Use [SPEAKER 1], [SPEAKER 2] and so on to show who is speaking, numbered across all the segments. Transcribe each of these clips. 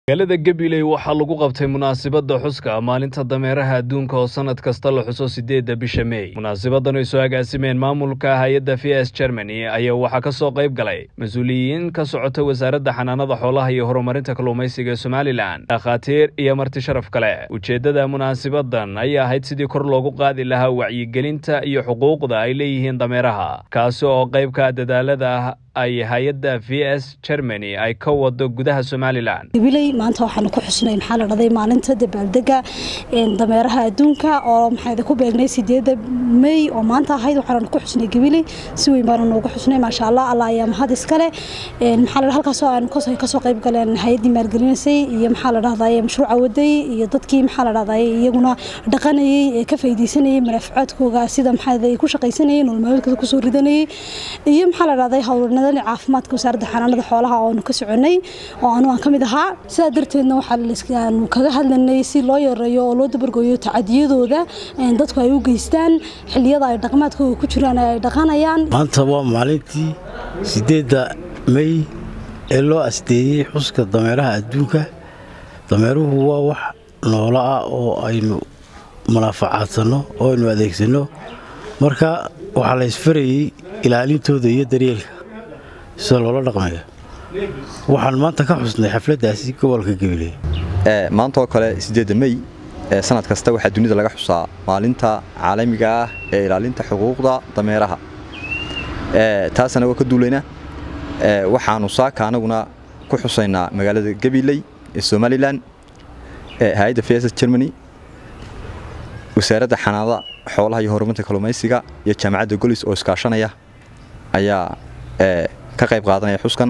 [SPEAKER 1] magaalada gabiley waxaa lagu qabtay munaasabadda xuska maalinta dameeraha adduunka oo sannad kasta la xuso siddeedda bisha mey munaasabadan ay soo agaasimeen maamulka hay-adda v s germany ayaa waxaa ka soo qayb galay mas-uuliyiin ka socota wasaaradda xanaanada xoolaha iyo horumarinta kalluumaysiga ee somalilan dhakhaatiir iyo marti sharaf kale ujeeddada munaasabadan ayaa ahayd sidii kor loogu qaadi lahaa wacyigelinta iyo xuquuqda ay leeyihiin dameeraha kaasi oo qaybka dadaalada ay hay-adda v s germany ay ka wado gudaha somalilan
[SPEAKER 2] gabiley maanta waxaanu ku xusnay maxaa la dhahday maalinta dabaaldega dameeraha adduunka oo maxaa ku beegnay sideeda mey oo maanta ahayd waxaanu ku xusnay gabiley si weyn baanu noogu xusnay maasha allah allah ayaa mahad iskale maxaa la halkaasoo aanu kasoo qayb galeen hay-addii maalgelinaysay iyo maxaa la dhahday mashruuca waday iyo dadkii maxaa la dhahday iyaguna dhaqanayay ee ka faa'iidaysanayay manaafacaadkooga sida maxaa ku shaqaysanayay nolol maalmeedkooda kusoo ridanayay iyo maxaa la dhahday howlna caafimaadka wasaaradda xanaanada xoolaha oonu ka soconay oo anu aan ka mid ahaa sidaa darteedna waxaanu kaga hadlanay si loo yareeyo oo loo dabargooyo tacadiyadooda dadku ay u geystaan xiliyada ay dhaqmaadkooda ku jiraan ay dhaqanayaan
[SPEAKER 3] maanta waa maalintii sideedda mey ee loo asteeyey xuska dameeraha adduunka dameeruhu waa wax noolo ah oo aynu munaafacaadsanno oo aynu adeegsanno marka waxaa la ysfarayey ilaalintooda iyo daryeelka sida loola dhaqmayo waxaan maanta ka xusnay xafladdaasi gobolka gabiley
[SPEAKER 4] maanta oo kale siddeedda mey ee sanad kasta waxaa dunida laga xusaa maalinta caalamiga ah ee ilaalinta xuquuqda dameeraha taas anagoo ka duulayna waxaannu saaka anaguna ku xusaynaa magaalada gabiley ee somalilan hay-adda v s germany wasaaradda xanaanada xoolaha iyo horumarinta kalluumaysiga iyo jaamacadda golis oo iskaashanaya ayaa ka qayb qaadanaya xuskan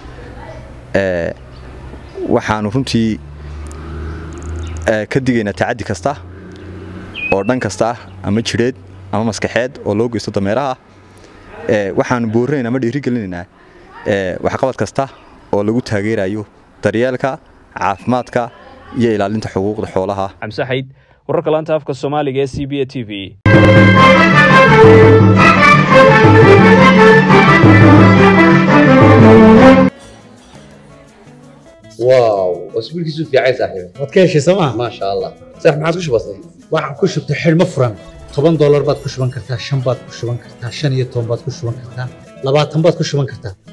[SPEAKER 4] waxaanu runtii ka digaynaa tacaddi kasta oo dhan kasta ah ama jidheed ama maskaxeed oo loo geysto dameeraha waxaanu boorinaynaa ama dhiirigelinaynaa waxqabad kasta oo lagu taageerayo daryeelka caafimaadka iyo ilaalinta xuquuqda xoolaha
[SPEAKER 1] xamse xayd wararka laanta afka soomaaliga ee c b a t v
[SPEAKER 5] واو اسبوعك في عايز صاحبي
[SPEAKER 6] waad ka heshay sooma
[SPEAKER 5] ما شاء الله صح ما عاد وش بصي
[SPEAKER 6] waxaan ku shubtay xidhmo furan toban doolar baad ku shuban kartaa shan baad ku shuban kartaa shan iyo toban baad ku shuban kartaa labaatan baad ku shuban kartaa